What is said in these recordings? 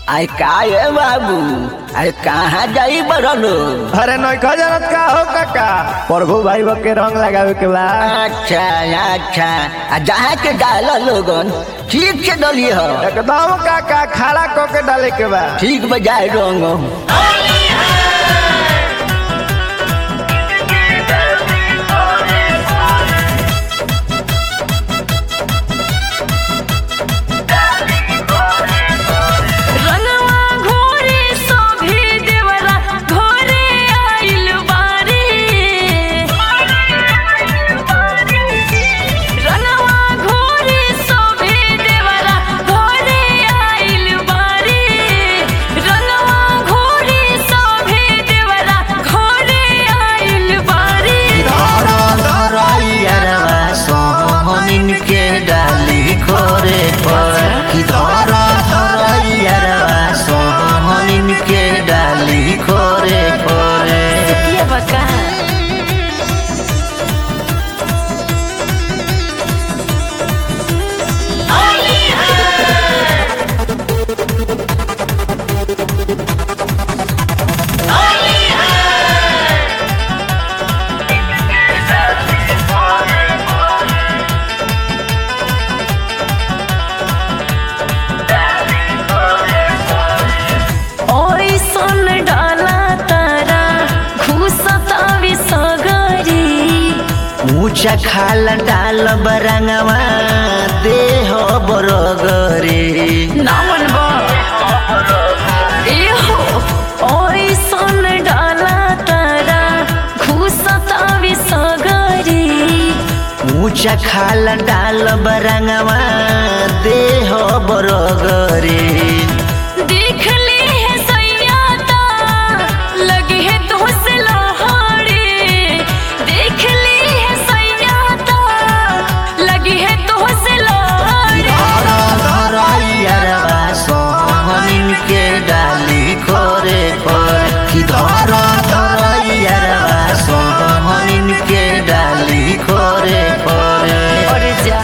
अरे का ये बाबू अरे कहाँ जाई बरलो अरे नौका जानत का हो काका प्रभु भाई बा के रंग लगावे के बा अच्छा अच्छा आ जहाँ के डाल लोगन ठीक से डलिए हो एकदम काका खड़ा क के डाले के बा ठीक बजाय रंग रंगवा घोरे सोभे देवरा घोरे आइल बारी रंगवा घोरे सोभे देवरा घोरे आइल बारी रंगवा घोरे सोभे देवरा घोरे आइल बारी सोहनिन के डाली खोरे पर कि धर धरैया सोहनिन के डाली खोरे खोरे ये बका ओइसन डाला तारा घुसता विसगरी ऊंचा खाल डाल बरंगवा देह बरगरे नामन बा एहो ओइसन डाला तारा घुसता विसगरी ऊंचा खाल डाल बरंगवा देह बरगरे देख ले है सैयाता लगे है तो से लहाड़े देख ले है सैयाता लगे है तो से लहाड़े सोहनिन के डाली खोरे खोरे कि धर धरैया सोहनिन के डाली खोरे खोरे और जा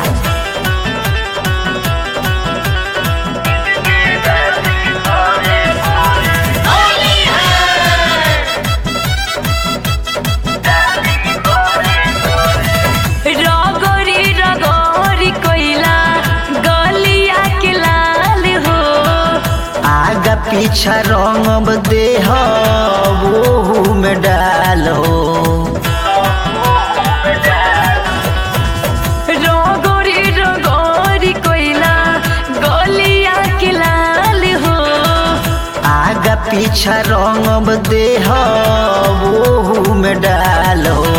रगरी रगरी कोइला गलिया के लाल हो आगा पीछा रंग देह वो में डालो रगरी रगरी कोइला गलिया के लाल हो आगा पीछा रंग देह वो में डालो